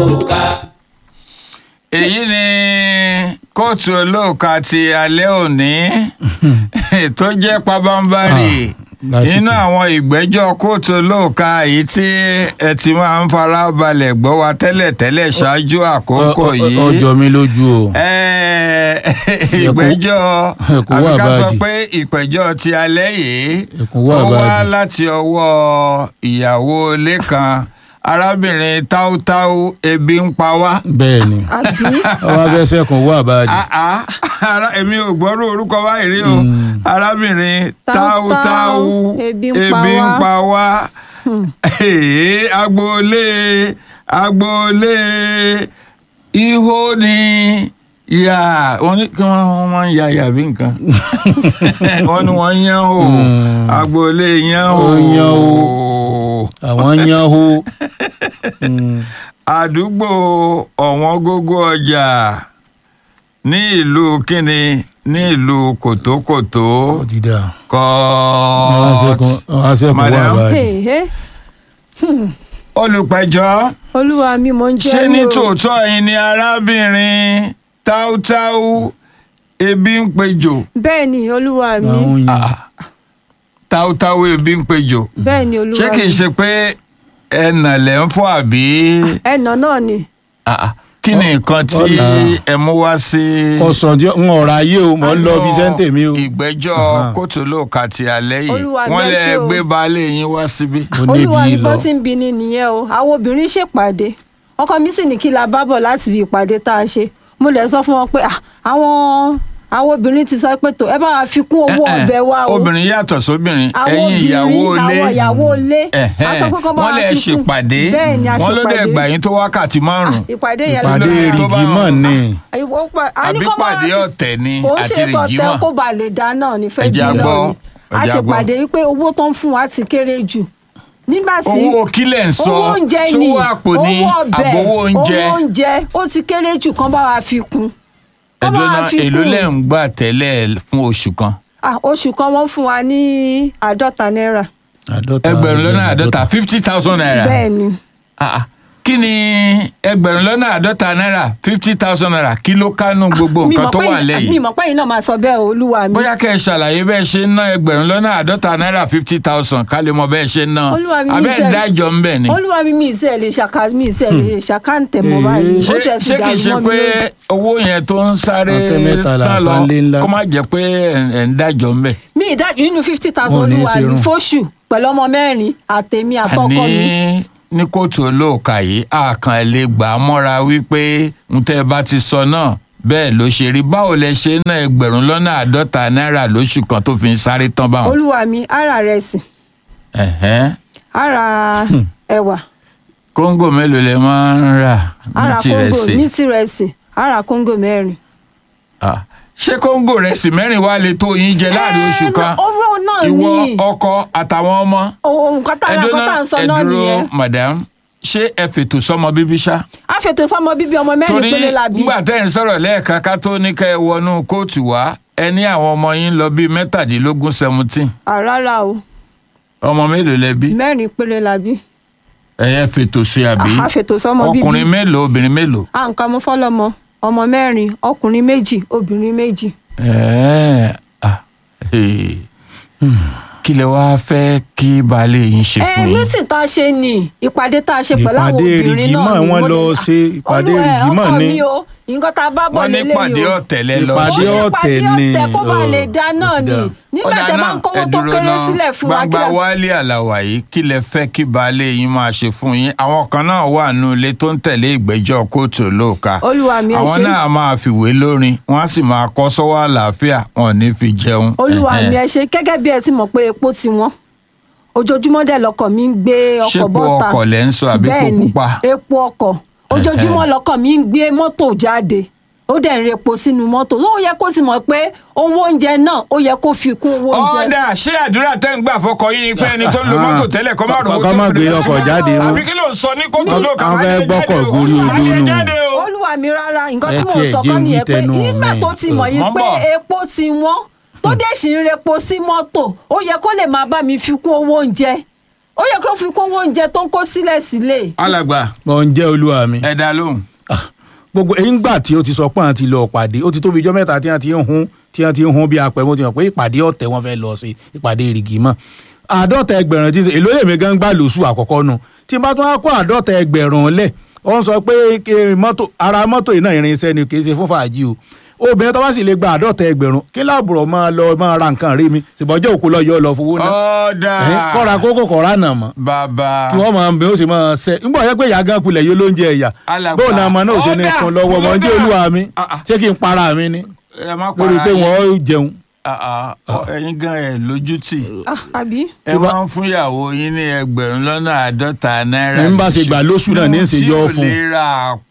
olóòka. èyí ni kóòtù olóòka ti alẹ́ òní tó jẹ́ pabambarì Ah, lásìkò. nínú àwọn ìgbẹ́jọ́ kóòtù olóòka èyí tí ẹ ti máa ń fara balẹ̀ gbọ́ wa tẹ́lẹ̀tẹ́lẹ̀ ṣáájú àkókò Ọ- ọ- yìí ọjọ́ mi lójú o. Eh, ìgbẹ́jọ́ ẹ̀kún wà àbí ká sọ báàdì. pé ìpẹ̀jọ́ ti alẹ́ yìí Ẹ̀kún wà ó wá báàdì. láti ọwọ́ ìyàwó ilé kan arábìnrin táútáú ebi ń pa wá. bẹ́ẹ̀ ni àbí ọwọ́ abẹ́sẹ̀ kan wà báàdì. Ah, ah, ara èmi ò gbọ́rú orúkọ báyìí rí o Mm. arábìnrin Táútáú, táútáú ebi ń pa ebi ń wá. pa wá Èé, agboolé agboolé ihò ni ìyá wọn ní kí wọn wọn máa ń ya ìyá bí nǹkan wọn ni wọn yán o Mm. agboolé yán o Ó yán àwọn yan ho. Mm. àdúgbò ọ̀wọ́n gógó ọjà ní ìlú kínní ní ìlú kòtókòtó ó ti dà. kọ́ọ̀t ọwọ́ abẹ́sẹ̀ kan wà Madam. báàdì. Èhé, olùpẹ̀jọ́ olúwa mi mò ń jẹ́ ṣé ní ní o. tòótọ́ yìí ni arábìnrin táútáú ebi ń pejò bẹ́ẹ̀ ni olúwa mi àwọn yan. Ah, táútáú ebi ń pejò bẹ́ẹ̀ ni olúwa ṣé kìí mi ṣe pé ẹnà lẹ́ ń fọ́ àbí ẹnà náà ni Ah, ah, kí ni nǹkan tí Ọ̀nà. ẹ mú wá sí. kọsàn tí ń ọ̀rọ̀ ayé o mọ̀ ń lọ bí sẹ́ńtẹ̀ mi o. ìgbẹ́jọ́ Aha. kóòtù olóòka ti alẹ́ yìí Olúwa mi wọ́n ẹ lẹ ṣé o. gbé baálé yín wá síbí. ó olúwa níbi mi bó lọ. ti ń bi ni nìyẹn o àwọn obìnrin ṣèpàdé ọkọ mi sì ní kí la bá bọ̀ láti ibi ìpàdé tá a ṣe mo lè sọ fún wọn pé ah, àwọn àwọn obìnrin ti sọ pé tó ẹ bá wa fi kún owó Eh, eh, ọbẹ̀ wa o obìnrin yàtọ̀ sóbìnrin àwọn ẹ̀yin ìyàwó ilé obìnrin àwọn ìyàwó ilé Ẹ̀hẹ́n. a sọ pé kọ́ bá wọ́n wa lẹ fi kún ṣèpàdé bẹ́ẹ̀ ni a wọ́n ló dẹ̀ ṣèpàdé gbà yín tó wákàtí márùn-ún ìpàdé yẹn ìpàdé lórí tó bá rìgì mọ̀ wọn. ni. Ìwọ pa- a ní àbí kọ́ bá wa pàdé fi- ọ̀tẹ̀ ni kò ń àti ṣe tọ̀tẹ̀ rìgímọ̀. kó ba lè dáná ní fẹ́ Ẹja jù gbọ́, lọ ni a ẹja ṣe gbọ́. pàdé wípé owó tó ń fún wa ti kéré jù nígbà tí owó kílẹ̀ ń sọ owó oúnjẹ ni ṣówó àpò ní owó ọbẹ̀ àbówó oúnjẹ owó oúnjẹ ó ti kéré jù kán bá wa fi kún kán bá ẹ̀dùn wa náà fi èló kún lẹ̀ ń gbà tẹ́lẹ̀ fún oṣù kan Ah, oṣù kan wọ́n fún wa ní àádọ́ta náírà àádọ́ta ẹgbẹ̀rún lọ́nà àádọ́ta fifty thousand naira. bẹ́ẹ̀ ni Ah, ah. kí ni ẹgbẹ̀rún lọ́nà àádọ́ta náírà fifty thousand naira kí ló kánú gbogbo Mi nǹkan mọ̀ tó pé wà yín- mi lẹ́yìn. mọ̀ pé yín náà máa sọ bẹ́ẹ̀ o, olúwa mi bóyá kẹ́ ẹ ṣàlàyé bẹ́ẹ̀ ṣe ń ná ẹgbẹ̀rún lọ́nà àádọ́ta náírà fifty thousand ká lè mọ bẹ́ẹ̀ ṣe ń ná Olúwa mi, mi abẹ́ sẹ́- ìdájọ́ ń bẹ̀ ni. olúwa mi mi ìṣe lè ṣàkà mi ìṣe lè ṣàkáǹtẹ̀ mọ́ Ee. báyìí ó ṣé tẹ̀ sí ṣé kìí ṣe dàrú mọ́ mi pé lójú. owó yẹn tó ń sáré Ọ̀tẹ̀ mẹ́tàlá tán lọ sanlé ńlá. kó má jẹ́ pé ẹ̀ ẹ̀ ń dájọ́ ń bẹ̀. mi ìdájọ́ nínú fifty Wọn thousand ò ní í olúwa ṣe mi irun. fóṣù pẹ̀lú ọmọ mẹ́rin àtèmi àtọkọ àní mi ní kóòtù olóòka yìí àkàn ẹ̀ lè gbà á mọ́ra wípé ń tẹ́ ẹ bá ti sọ náà bẹ́ẹ̀ ló ṣe rí báwo lẹ ṣe ná ẹgbẹ̀rún lọ́nà àádọ́ta náírà lóṣù kan tó fi ń sáré tán báwọn. olúwa mi ara rẹ̀ sì Ẹ̀hẹ́n. ara ẹ̀wà kóńgò mélòó lẹ máa ń rà ara ní tirẹ̀ kóńgò sí ní tirẹ̀sì ara kóńgò mẹ́rin. Ah, ṣé kóńgò rẹ̀ sì mẹ́rin wá lè tó yín jẹ láàrin oṣù kan owó náà ìwọ ní ọkọ àtàwọn ọmọ ohun kan tá a ẹdúná ń sọ náà nìyẹn madam ṣé ẹ fètò sọmọ bíbí ṣá a fètò sọmọ bíbí ọmọ mẹ́rin torí péré la bí nígbà tẹ́ ẹ̀ ń sọ̀rọ̀ lẹ́ẹ̀kan ká tó ní ká ẹ wọnú kóòtù wá ẹ ní àwọn ọmọ yín lọ bíi mẹ́tàdínlógún seventeen àràrà o ọmọ mélòó lẹ bí mẹ́rin péré la bí ẹ̀yẹ fètò sí àbí a fètò sọmọ bíbí ọkùnrin mélòó obìnrin mélòó. à ń kọ́ ọmọ fọlọ́mọ ọmọ mẹ́rin ọkùnrin méjì obìnrin méjì Ẹ̀ẹ́, ah, eh. kí lẹ wá fẹ́ kí baálé yín ṣe ẹ fún yín. nísìn tá a ṣe ní ìpàdé tá a ṣe pẹ̀lú àwọn Ìpàdé obìnrin náà rìgímọ̀ ni wọ́n mo lọ ní- ṣe ìpàdé Olú- ẹ, rìgímọ̀ ọkọ ni. mi o nǹkan tá a bá bọ̀ wọ́n ní lélẹ́yìí pàdé o ọ̀tẹ̀ lẹ lọ Ìpàdé ṣe. Ó ṣe ọ̀tẹ̀ pàdé ni, ọ̀tẹ̀ kó bá ọ̀, lè dá ó náà ti ni dà. nígbà Ọ̀dà tẹ bá náà, ń kówó ẹ tó dúró kéré ná. sílẹ̀ fún wa kí gbangba la- wálé àlàwà yìí kí lẹ fẹ́ kí baálé yín máa ṣe fún yín àwọn kan náà wà nù ilé tó ń tẹ̀lé ìgbẹ́jọ́ kóòtù olóòka Olúwa mi, ẹ àwọn ṣé. náà máa fìwé lórin wọ́n á sì máa kọ́ sọ́wọ́ àlàáfíà wọn ò ní fi jẹun. olúwa Ẹ̀hẹ́n. mi ẹ ṣe gẹ́gẹ́ bí ẹ ti mọ̀ pé epo ti wọ́n ojoojúmọ́ dẹ̀ lọkọ̀ mi ń gbé ọkọ̀ Ṣépo bọ́ta ọkọ̀ lẹ̀ ń sọ àbí epo Bẹ́ẹ̀ni, pupa? epo ọkọ̀ ojoojúmọ́ lọkọ̀ mi ń gbé mọ́tò jáde ó dẹ̀ ń repo sínú mọ́tò ó yẹ kó sì mọ̀ pé owó oúnjẹ náà ó yẹ kó fi kún owó oúnjẹ. ọ̀dà ṣé àdúrà tẹ́ ń gbà fọkọ yín ni pé ẹni tó ń lo Ah. mọ́tò tẹ́lẹ̀ kọ́ má rówó Kọ́ tó má fi gbé lè ọkọ̀ lọ jáde sí- o. àbí kí ló ń sọ ní kótó ló kà Wọ́n má fẹ́ jẹ gbọ́kọ̀ jáde o. gorí Má odó jẹ nù. jáde o. olúwa mi rárá nǹkan Ẹ tí mo tiẹ̀ sọ jẹ́ kọ́ wí nìyẹn pé tẹnu nígbà mi. tó ti mọ̀ yín Mọ̀ ń pé bọ̀. epo ti wọ́n tó dẹ̀ sì ń repo sí mọ́tò ó yẹ kó lè máa bá mi fi kún owó oúnjẹ ó yẹ kó fi kún owó oúnjẹ tó ń kó sílẹ̀ sílẹ̀ alàgbà mọ̀ ń jẹ́ olúwa mi. ẹ dá lóhùn. Ah, gbogbo èyí ń gbà tí ó ti sọ pé àwọn ti lọ pàdé ó ti tóbi ijọ́ mẹ́ta tí wọ́n ti ń hun tí wọ́n ti ń hun bí apẹ̀ mo ti mọ̀ pé ìpàdé ọ̀tẹ̀ wọn fẹ́ lọ sí ìpàdé ìrìgì mọ́ àádọ́ta ẹgbẹ̀rún tí èló èmi gan gbà lóṣù àkọ́kọ́ nu tí n bá tún wá kó àádọ́ta ẹgbẹ̀rún lẹ̀ ó ń sọ pé kí mọ́tò ara mọ́tò yìí náà irinṣẹ́ ni kì í ṣe fún fàájì o obìnrin tó bá sì lè gba àádọ́ta ẹgbẹ̀rún kí láàbùrọ̀ máa lọ máa ra nǹkan rí mi ṣùgbọ́n òkú lọ yọ ọ lọ fowó náà ọ̀dà Ẹ̀hìn, kọ́ra kókò kọ́ra nà mọ́ bàbá kí wọ́n máa ń bẹ ó sì máa ṣe nígbà yẹn pé ìyá gan kulẹ̀ yóò lóúnjẹ ẹ̀yà Alàgbà. bóun náà ọmọ náà ò ṣe ní Ọ̀dà, fún lọ́wọ́ mọ̀ ń jẹ́ ọ̀dà. olúwa mi Ah, ah. ṣé kí n para mi ni ẹ má lórí para pé yín. wọ́n ó jẹun. Ah, ah, ẹ̀yin gan ẹ lójútì Ah, àbí ẹ máa ń fún ìyàwó yín ní ẹgbẹ̀rún lọ́nà àádọ́ta náírà. Ẹ ń bá ṣe gbà lóṣù náà ní í ṣe yọ tí fún. ò lè ra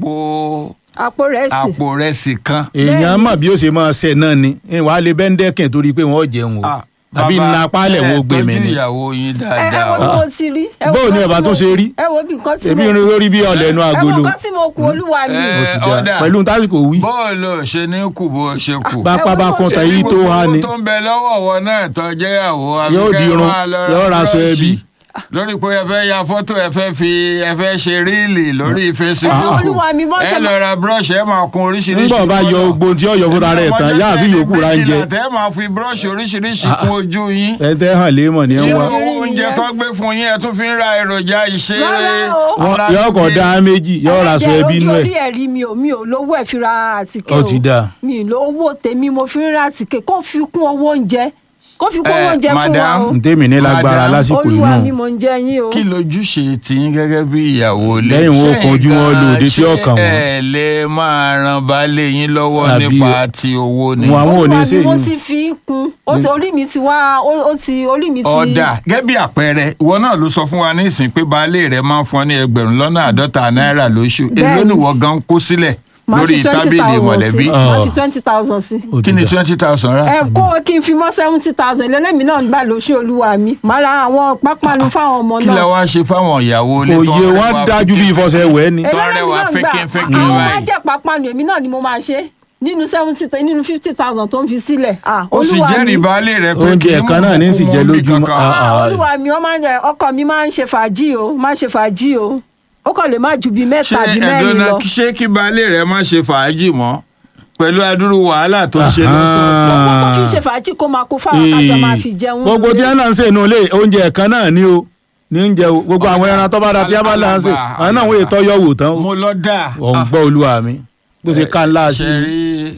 àpò àpò rẹ̀ sì àpò rẹsì kan. èèyàn mọ̀ bí ó ṣe máa ṣe náà ni wàá lè bẹ́ńdẹ́kìn torí pé wọ́n jẹun o Ah, àbí bàbá, nna apálẹ̀ ẹ wo gbé mi tọ́jú ni ìyàwó yín ẹ ẹ dáadáa wo o. bí mo ti rí ẹ wo Bóò ni nǹkan bàbá tí tún mo- ṣe rí? ẹ wo bí nǹkan tí èmi mo rin lórí bí ọ̀lẹ́ inú ẹ wo agolo nǹkan tí mo kú olúwa mi Ẹ, ó ti dá ọ̀dà. pẹ̀lú tásìkò wí bọ́ọ̀lù ṣe ní kù bó ṣe kù. bá ẹ wo pábá bó kan ṣe tẹ̀ rí yí tó wá ni gbogbo tó ń bẹ lọ́wọ́ wọn náà tó jẹ́ ìyàwó Yóò àbíkẹ́ dirun, máa lọ yóò ra aṣọ búrọ́ọ̀ṣì. ẹbí. lórí pé ẹ fẹ́ ya fọ́tò ẹ fẹ́ fi ẹ fẹ́ ṣe ríìlì lórí Facebook Olúwa mi, bọ́ ẹ ṣe lọ ra búrọ́ọ̀ṣì ẹ máa kun oríṣiríṣi ńgbọ̀n bá yọ kọ́lọ̀. ogbon tí ó yọ fúnra rẹ̀ tán yáà fi yòókù ra ń jẹ méjìlá tẹ́ máa fi búrọ́ọ̀ṣì oríṣiríṣi kun ojú yín ẹ tẹ́ hàn léèmọ̀ ní ẹ tí wá owó oúnjẹ tó gbé fún yín ẹ tún fi ń ra èròjà ìṣe Rárá o. ara yọ ọkọ̀ gbé. dá méjì yọ ra aṣọ Ẹ̀jẹ̀ ẹbí ojú inú ẹ̀ orí ẹ̀rí mi ò mi ò lówó ẹ̀ fi ra àtìkè Ó o ti dáa. mi ò lówó tèmi mo fi ń ra àtìkè kó fi kún owó oúnjẹ kó fi kún Eh, owó oúnjẹ fún wa madam. o ntẹ́mi ní lágbára Madam, lásìkò yìí olúwa náà mi mò ń jẹ yín o kí lójúṣe tiyín gẹ́gẹ́ bí ìyàwó ilé Lẹ́yìn wọn Ṣé kan ojú wọn nǹkan lòdì tí ṣé ọkàn wọn. ẹ lè máa ran baálé yín lọ́wọ́ Àbí nípa ti owó ni. wọn àwọn ò ní olúwa ṣe mi mo yìí ti fi ń kun ó ti orí mi ti wá ó ó ti orí mi ti ọ̀dà gẹ́gẹ́ bí àpẹẹrẹ ìwọ náà ló sọ fún wa ní ìsìn pé baálé rẹ̀ máa ń fún ọ ní ẹgbẹ̀rún lọ́nà àádọ́ta náírà lóṣù èló Bẹ́ẹ̀ni. nìwọ gan kó sílẹ̀ máa lórí fi twenty tábìlì thousand mọ̀lẹ́bí sí Ah. máa fi twenty thousand sí Ó ti kí ni dá. twenty thousand rà. ẹ kó kí n fi mọ́ seventy thousand lẹ́lẹ́mìí náà ń gbà lóṣù olúwa mi màá ra àwọn pápánu fáwọn ọmọ kí la náà wá ṣe fáwọn ìyàwó ilé tó òye ń wọn rẹwà dájú bí ìfọsẹ̀ wẹ̀ ni tó ẹlẹ́mìí rẹwà náà ń gbà fẹ́kẹ́fẹ́kẹ́ àwọn báyìí. máa jẹ́ pápánu èmi náà ni mo máa ṣe nínú seventy nínú fifty thousand tó ń fi sílẹ̀ ah ó sì olúwa mi jẹ́rìí baálé rẹ̀ pé Oúnjẹ kì í mú kan náà ní sì kú jẹ mọ́ bí lójúmọ́. kankan. Ah, Ah, ah. olúwa mi ọmọ ọkọ mi máa ń ṣe fàájì o máa ń ṣe fàájì o ó kàn lè má ju bíi ṣé mẹ́ta àbí mẹ́rin ẹ̀dọ́nà lọ ṣé kí baálé rẹ̀ má ṣe fàájì mọ́ pẹ̀lú adúrú wàhálà tó ń ṣe Aha. lọ́sọ̀ọ̀sẹ̀. owó tó fi ń ṣe fàájì kó máa kó fáwọn kájọ máa fi jẹun gbogbo tí wọn náà ń ṣe inú ilé oúnjẹ kan náà ni o ní oúnjẹ o gbogbo àwọn ẹran tó bá da tí wọn bá là ń ṣe Alàgbà, àwọn náà wọ́n ètò ọyọ́ wò tán o mo lọ dà. ọ̀ ń gbọ́ olúwa mi bó ṣe ká ńlá sí ṣe i rí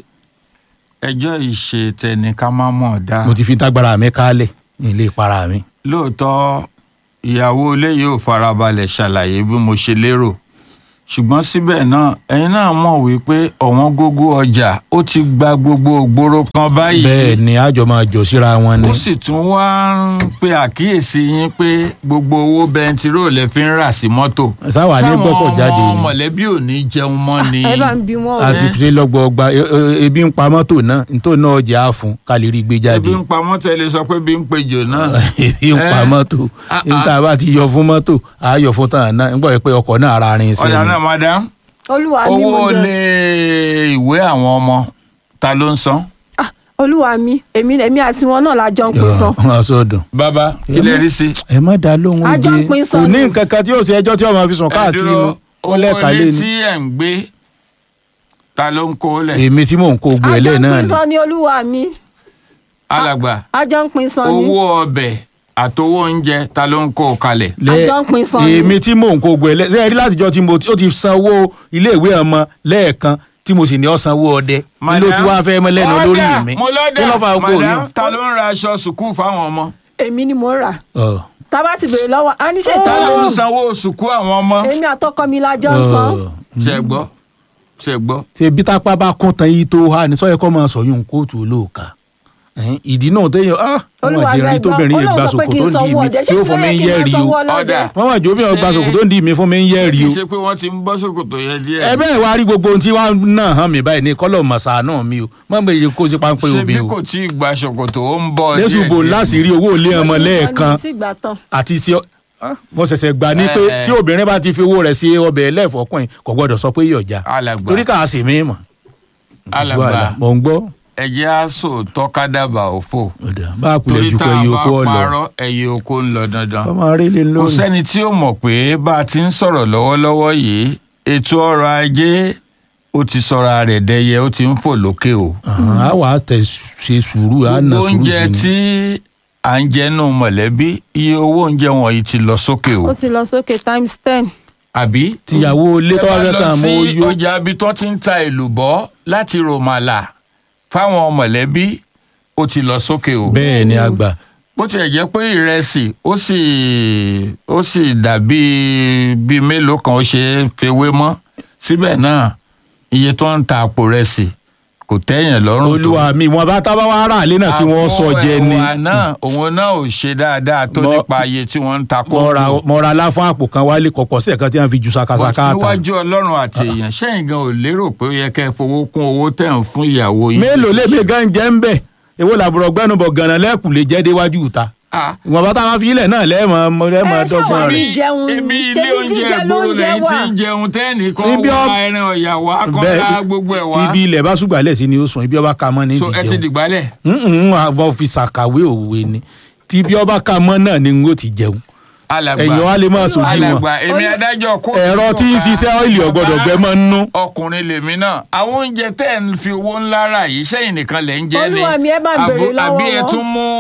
ẹjọ́ ìṣe tẹni ká má mọ̀ dá. mo ti fi tágbára mi kálẹ̀ ní ilé ìpara mi. lóòótọ́ ìyàwó ilé yóò farabalẹ̀ ṣàlàyé bí mo ṣe lérò ṣùgbọ́n síbẹ̀ náà ẹ̀yin náà mọ̀ wípé ọ̀wọ́n gógó ọjà ó ti gba gbogbo ògbóró kan báyìí. bẹ́ẹ̀ ni àjọ máa jọ síra wọn ni ó sì tún wá ń pe àkíyèsí yín pé gbogbo owó bẹntiró lè fi ń rà sí mọ́tò. sáwà ní gbọ́kọ̀ jáde sáwọn ni mọ̀lẹ́bí ò ní jẹun mọ́ ni. ẹ bá ń bí wọn o àti ṣe lọ́gbọ̀ọ́gba e- e- ebi ń pa mọ́tò náà nítorí náà ọjà á fún ká lè rí gbé jáde ebi ń pa mọ́tò ẹ lè sọ pé bí ń pejò náà. ebi ń pa Eh. mọ́tò Ah, ah. níta bá ti yọ fún mọ́tò á yọ fún tàn náà nígbà pé ọkọ̀ náà ara rin sí ọ̀dà ni náà madam olúwa mi mo owó jẹ lé ìwé àwọn ọmọ ta ló ń san. Ah, olúwa mi èmi èmi àti wọn náà la jọ ń pín san wọn sọdọ. bàbá kí lè rí sí. ẹ má dá lóhùn A jọ ń oúnjẹ pín kò sọ́nù. ní nǹkan kan tí yóò ṣe ẹjọ́ tí ọmọ fi sùn káàkiri Ẹ dúró, nu ó owó lẹ́ẹ̀ka lé ilé ni tí ẹ̀ ń gbé ta ló ń kó lẹ̀. èmi tí mò ń kó gbọ́ a ẹ̀ jọ lẹ́ẹ̀ ń náà pín ni san ni olúwa mi alàgbà a jọ ń pín san ni owó ọbẹ̀ àtowó oúnjẹ ta ló ń kó kalẹ̀. Lẹ́- a jọ ń pín san ni. èmi tí mò ń kó gbọ́ ẹ̀ lẹ́ẹ̀ sẹ́yìn rí látijọ́ tí mo ti- ó ti sanwó iléèwé ọmọ lẹ́ẹ̀kan tí mo sì ní ọ sanwó ọdẹ kí ló ti wá fẹ́ mọ́ lẹ́nu Ọ̀dà, lórí mi mo lọ́dà kí ló fà gbogbo madam yìí. ta ló ń ra aṣọ sùkúù fáwọn ọmọ. èmi ni mo rà Ọ̀, tá a bá ti béèrè lọ́wọ́ a ní ṣe ta ló ń ìtọ́jú sanwó sùkúù àwọn ọmọ. èmi àtọkọ mi la jọ ń san ọ̀. ṣe gbọ́ ṣe gbọ́. ṣe bí tápá bá kún tan yìí tó há ní sọ́yẹ́ kọ́ máa sọ̀yún kóòtù olóòka Ẹ̀hìn, ìdí náà téèyàn ah wọ́n olúwa máa jẹ́ rí tóbìnrin yìí gba sòkò tó ń dì mí tí ó fún mi ń yẹ́ rí o Ọ̀dà. wọ́n máa jó bí wọ́n gba sòkò tó ń dì mí fún mi ń yẹ́ rí kì o í ṣe pé wọ́n ti ń bọ́ sókòtò yẹn díẹ̀. ẹ bẹ́ẹ̀ wá rí gbogbo ohun tí wọ́n náà hàn mí báyìí ní kọ́lọ̀ mọ̀sá náà mi o má gbé iye kó sí páńpẹ́ ṣé bí obìnrin o kò tí ì gba ṣòkòtò ó ń bọ̀ lẹ́sùn bò láti rí owó ilé ọmọ lẹ́ẹ̀kan tí gbà tán àti sí ọ- ah, mo ṣẹ̀ṣẹ̀ gbà ní pé Eh, eh. tí obìnrin bá ti fi owó rẹ̀ sí ọbẹ̀ ẹlẹ́fọ̀ọ́kùnrin kò gbọ́dọ̀ sọ pé yọ̀ọ̀jà alàgbà torí káà sì mí mọ̀ alàgbà mò ń gbọ́ ẹ̀jẹ̀ á sòótọ́ kádàbà òfò bá a kulẹ̀ torí ju tá pé a iye bá oko ọ̀lọ́ parọ́ ẹyẹ oko ń lọ dandan ọmọ rí lè kò lónìí. sẹ́ni tí ó mọ̀ pé bá a ti ń sọ̀rọ̀ lọ́wọ́lọ́wọ́ yìí ètò ọrọ̀ ajé ó ti sọra rẹ̀ dẹyẹ ó ti ń fò lókè o. Àhán, a wà á tẹ̀ ṣe sùúrù a nà gbogbo sùúrù oúnjẹ sí ni. tí à ń jẹ nù mọ̀lẹ́bí iye owó oúnjẹ wọ̀nyí ti lọ sókè o. ó ti lọ sókè times ten. àbí. tìyàwó ilé tó wá fẹ́ kàn mọ́ ẹ bá lọ sí oyó ọjà ibi tó ti ń ta èlùbọ́ láti rọmàlà fáwọn mọ̀lẹ́bí ó ti lọ sókè o. bẹ́ẹ̀ ni àgbà bó tiẹ̀ jẹ́ pé ìrẹsì ó sì ó sì dàbí bíi mélòó kan ó ṣe é fewé mọ́ síbẹ̀ náà iye tó ń ta àpò rẹsì kò tẹ́yìn lọ́rùn tó. olúwa mi wọn bá tábà wá rà lé náà kí wọ́n sọ jẹ ni àpò ẹ̀wà náà òun náà ò ṣe dáadáa tó Mo- nípa iye tí wọ́n ń ta mo ra kóńgò. mo ra láfún àpò kan wálé kọ̀pọ̀ sí ẹ̀kan tí wọ́n fi ju sakasaka ta níwájú ọlọ́run àti èèyàn sẹ́yìn gan ò lérò pé ó yẹ kẹ́ ẹ fowó kún owó tẹ̀ ń fún ìyàwó yín. mélòó lèmi gan jẹ́ ń bẹ̀ èwo làbúrò gbẹ́nubọ̀ gànà lẹ́kùn lè jẹ́ déwájú ìta Ah, ìwọ̀n bá táwọn fi ilẹ̀ náà lẹ́ẹ̀mọ lẹ́ẹ̀mọ Ẹ ṣáà dọ́gbọ́n wá rẹ̀ rí jẹun ibi ṣé ilé bí oúnjẹ jíjẹ ìgboro lóúnjẹ lẹ́yìn tí wà? ń jẹun tẹ́ẹ̀nì kan Ibi wá ọ- ẹran ọ̀yà wá kan Bẹ́ẹ̀, ká gbogbo ẹ̀ wá. ibi ilẹ̀ bá ṣùgbọ́n sí ni ó sùn ibi ọba ka mọ́ ní so ẹ ti ìdíjẹun dìgbálẹ̀. àbọ̀ fi ṣàkàwé òwe ni tí ibi ọba ka mọ́ náà ni n ó ti jẹun alàgbà ẹ̀yìn wa lè máa sojú wọn alàgbà èmi adájọ́ kó. ẹ̀rọ tí ń ṣiṣẹ́ ọ́ìlì ọ̀gbọ́dọ̀ gbẹ mọ́ nínú. ọkùnrin lèmi náà àwọn oúnjẹ tẹ́ ẹ̀ ń fi owó ńlá rà yìí sẹ́yìn nìkan lẹ̀ ń jẹ ni Olúwa mi, ẹ bá ń béèrè Àbò- lọ́wọ́ àbí ẹ wọn. tún mú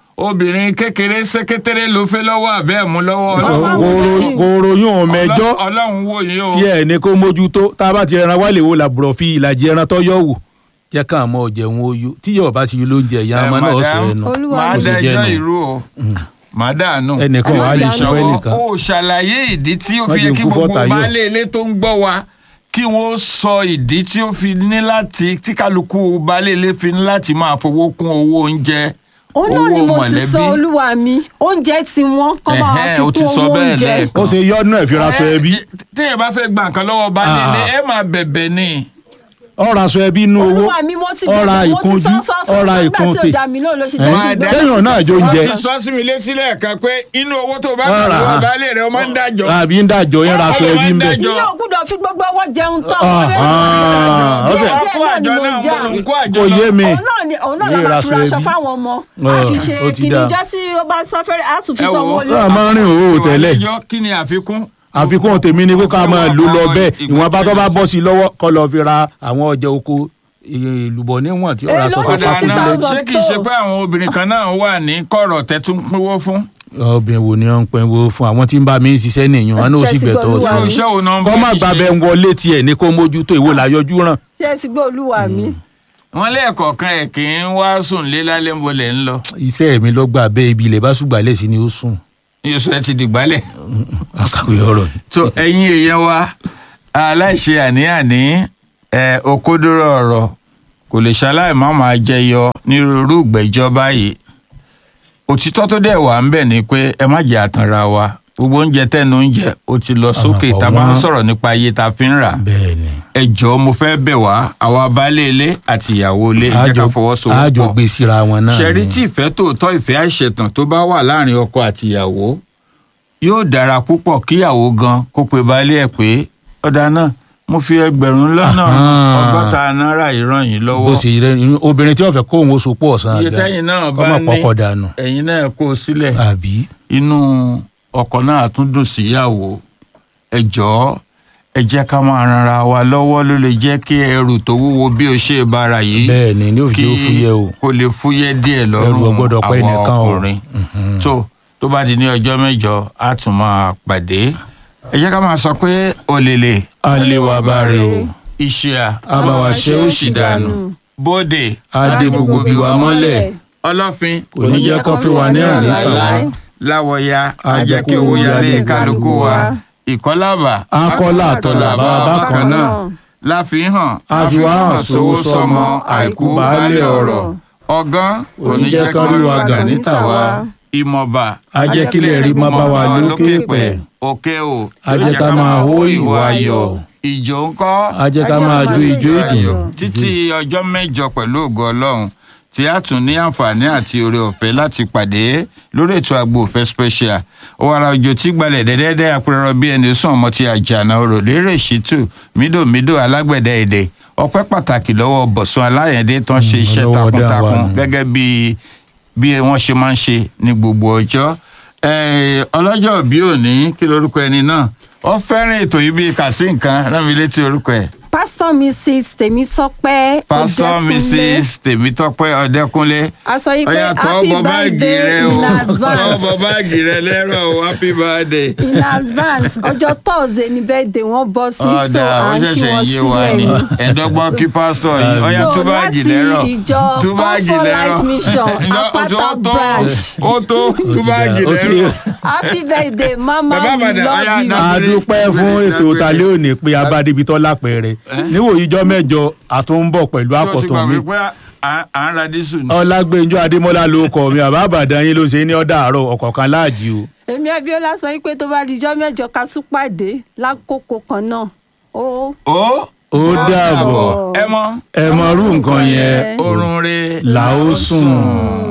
obìnrin kékeré ló fẹ́ lọ́wọ́ àbẹ́ ẹ̀ mú lọ́wọ́ Sọ Ọlọ́run- kóró- kóró yún ọ mẹjọ Ọlọ́- ọlọ́run wò yín o. tí ẹ ní kó mójútó tá a bá ti rẹran wálé wo làbúrò fi ìlàjì ẹran tó yọ wò jẹ́ ká àmọ́ ọ̀jẹ̀un oyó tí yóò bá ti yọ lóúnjẹ ìyá Ẹ, ọmọ náà madam, ọ̀sẹ̀ ẹnu Olúwa máa Bó ṣe jẹ́ dẹjọ́ nù. ìrú o máa dànù. ẹnìkan wàá lè Ẹ má ṣe fẹ́ dànù. nìkan o ṣàlàyé ìdí tí ó Má fi yẹ jẹ́ kí kú gbogbo fọ́tà yọ. baálé ilé tó ń gbọ́ wa kí wọ́n sọ ìdí tí ó fi ní láti tí kálukú baálé ilé fi ní láti máa fowó kún owó oúnjẹ òun náà ni owó mo ti mọ̀lẹ́bí. sọ olúwa mi oúnjẹ tí wọ́n kọ́ máa Ẹ̀hẹ́n, fi o ti kún sọ owó bẹ́ẹ̀ oúnjẹ. lẹ́ẹ̀kan. ó ṣe yọdún ẹ̀ fi ra aṣọ ẹbí Ẹ, téèyàn bá fẹ́ gba nǹkan lọ́wọ́ baálé ilé Ah. ẹ máa bẹ̀bẹ̀ ni. ọ̀rọ̀ aṣọ ẹbí inú owó olúwa mi mo ti ọ̀rọ̀ bẹ̀rẹ̀ mo ti ìkunjú sọ sọ sọ ọ̀rọ̀ nígbà tí ìkunté ò dá mi lóhùn ló ṣe Ẹ, jẹ́ Máa kí dá- sẹ́yìn náà jó ń jẹ wọ́n ti sọ sí mi létí lẹ́ẹ̀kan pé inú owó tó bá Ọ̀rà. gbà lọ́wọ́ baálé rẹ̀ ó máa ń dájọ́. àbí ń dàjọ yẹn ra aṣọ Ẹ, ẹbí ń bẹ̀ ẹ, ilé ògùdọ̀ fi gbogbo ọwọ́ jẹun tán Ah, ọ̀rẹ́ ah, mi. ó fẹ́- díẹ̀ kó díẹ̀ àjọ náà ni náà mo já mú kó àjọ kò yé mi òun náà ni òun náà Ilé ló máa ìraṣọ fi raṣọ ẹbí. fáwọn ọmọ Ah, a fi ṣe ó ti kìnìún dáa. jọ sí ó bá sáfẹ́rẹ́ á tún fi Ẹ sọ wo, owó náà máa ń rìn òwò tẹ́lẹ̀ Ìwà kí ni àfikún. àfikún tèmi ni kó ká máa lò lọ bẹ́ẹ̀ Ìgbà- ìwọ̀n bá tó bá bọ́ sí i lọ́wọ́ kọ́ lọ fi ra àwọn ọjà oko ìlúbọ̀ níwọ̀n tí ó ra Èló aṣọ ni fáfá fifty fún Dáadáa, ilé. thousand ṣé kìí ṣe tó. pé àwọn obìnrin kan náà wà ní kọ̀rọ̀ tẹ́tún pínwó fún. obìnrin wo ni wọ́n ń pinwo fún àwọn tí ń bá mi ń ṣiṣẹ́ nìyẹn wọn náà ó sì Ṣé ti gbẹ̀tọ̀ gbọ́ tí Olúwa irú mi? iṣẹ́ wo náà ń kọ́ má bá gbàbẹ̀ ń wọlé tiẹ̀ ní kó mójútó ìwò làyọjú ràn ṣé ẹ ti gbọ́ olúwa mi. wọn lẹ́ẹ̀kọ̀ọ̀kan ẹ̀ kì í wá sùn lé lálẹ́ ń bolẹ̀ ń lọ. iṣẹ́ mi ló gbà bẹ́ẹ̀ ibi ilẹ̀ bá ṣùgbà lẹ́sìn ni ó sùn yóò ẹ ti dìgbálẹ̀. àkàwé ọ̀rọ̀ ni. tó ẹ̀yin èèyàn wa aláìṣe àní-àní ẹ̀ òkodoro ọ̀rọ̀ kò lè ṣaláì má máa jẹyọ nírúurú ìgbẹ́jọ́ báyìí òtítọ́ tó dẹ̀ wà ń bẹ̀ ni pé ẹ má jẹ́ àtànra wa gbogbo oúnjẹ tẹ́nu oúnjẹ ó ti lọ sókè àpọ̀ tá a bá ń wọn. sọ̀rọ̀ nípa iye tá a fi ń rà bẹ́ẹ̀ ni ẹ jọ̀ọ́ mo fẹ́ bẹ̀ wá àwa baálé ilé àti ìyàwó ilé ẹ jẹ́ ká àjọ fọwọ́sowọ́pọ̀ gbé síra wọn náà ṣẹ̀rí ni. tí ìfẹ́ tòótọ́ ìfẹ́ àìṣẹ̀tàn tó bá wà láàrin ọkọ àti ìyàwó yóò dára púpọ̀ kíyàwó gan kó pe baálé ẹ̀ pé ọ̀dà náà mo fi ẹgbẹ̀rún lọ́nà Ahán. ọgọ́ta náírà yìí ràn yín bó lọ́wọ́ ṣe rẹ inú- obìnrin tí wọ́n fẹ́ kó òun oṣù pọ̀ ọ̀sán iye àga tẹ́yìn náà kọ́ bá mọ̀ ní pọ́kọ̀ dànù ẹ̀yin náà kó o sílẹ̀ àbí inú ọkọ náà tún dùn síyàwó ẹ jọ̀ọ́ ẹ jẹ́ ká máa ranra wa lọ́wọ́ ló lè jẹ́ kí ẹrù tó wúwo bí o ṣe bára yìí bẹ́ẹ̀ ni ní òfìjẹ́ ó fúyẹ́ o kó lè fúyẹ́ díẹ̀ Ẹrù lọ́rùn ò gbọ́dọ̀ pẹ́ àwọn nìkan o. ọkùnrin tó tó bá di ní ọjọ́ mẹ́jọ á tún máa pàdé ẹ jẹ́ ká máa sọ pé òlèlè àlewà bá rè o iṣẹ́ àbáwá ṣe ó sì dànù bóde adé gbogbo bí wa mọ́lẹ̀ ọlọ́fin kò ní jẹ́ kán fi wà níràn níta wá láwọ̀ya Á jẹ́ ajẹ́ kí kí owó owó yálé yálé kálukú wa ìkọ́lábà akọ́lá àtọ̀làbà bákan náà láfihàn àfiwáhàn sówó sọmọ àìkú baálé ọ̀rọ̀ ọgán kò ní jẹ́ kán rí wa gà níta wá ìmọ̀ba ajẹ́kílẹ̀ rí má bá wa lókè pẹ̀ òkè o ajẹ́ ká máa hó ìwà ayọ̀ ìjò ńkọ́ ajẹ́ ká máa jó ijó ìdùnnú títí ọjọ́ mẹ́jọ pẹ̀lú ògo ọlọ́run tí a tún ní àǹfààní àti oore ọ̀fẹ́ láti pàdé lórí ètò àgbo òfẹ́ special ọ̀wàrà òjò tí gbalẹ̀ dẹ́dẹ́dẹ́ apẹ̀rọ bí ẹni sùn ọmọ ti àjànà orò lérè ṣìtù mídòmídò alágbẹ̀dẹ èdè ọpẹ́ pàtàkì lọ́wọ́ bọ̀sùn aláyẹ̀dẹ́ tán ṣe iṣẹ́ lọ́wọ́ dá wa takuntakun nù. gẹ́gẹ́ bí bí wọ́n ṣe máa ń ṣe ní gbogbo ọjọ́ Eh, ọlọ́jọ́ bí òní kí lorúkọ ẹni náà ó fẹ́ràn ètò yìí bíi kàsí nǹkan rán mi létí orúkọ ẹ̀ pásítọ̀ mrs tèmítọ́pẹ́ pásítọ̀ Ọdẹ́kúnlé. mrs tèmítọ́pẹ́ ọ̀dẹ́kúnlé a sọ yìí pé ọ̀yà tọ́ happy bọ báàgì birthday rẹ o in tọ́ advance bọ báàgì rẹ lẹ́rọ̀ o happy birthday. in advance ọjọ́ thursday ni birthday wọn bọ́ sí so ọ̀dà ó à ń kí ṣẹ̀ṣẹ̀ wọn yé sí wa ni ẹ̀yìn. ẹ̀ẹ́dọ́gbọ́n kí pásítọ̀ yìí ọ̀yà So, tú báàgì láti lẹ́rọ̀ ìjọ tú báàgì Comfort lẹ́rọ̀ Life Mission, Ǹjọ́, Apata ó tó, branch. ó tó tú báàgì ó ti- lẹ́rọ̀. happy birthday mama Bàbá we Ìbàdàn, ọ̀yà, love you. dá- a dúpẹ́ fún ètò talẹ́ òní pé abádébítọ́ lápẹ̀rẹ̀ níwòyí ijọ́ mẹ́jọ àtúnbọ̀ pẹ̀lú tó ti àkọ́tún gbà mi wípé à à ń ra dísù ni. ọlágbẹ́njọ́ adémọ́lá ló kọ mi àbá àbàdàn yín ló ṣe ní ọ̀dà àárọ̀ ọ̀kọ̀ọ̀kan láàjì o èmi abiola sọ pé tó bá dijọ́ mẹ́jọ ká tún pàdé lákòókò kan náà ó ó ó dàbọ̀ ẹ mọ ẹ mọ irú nǹkan yẹn oorun re là ó sùn.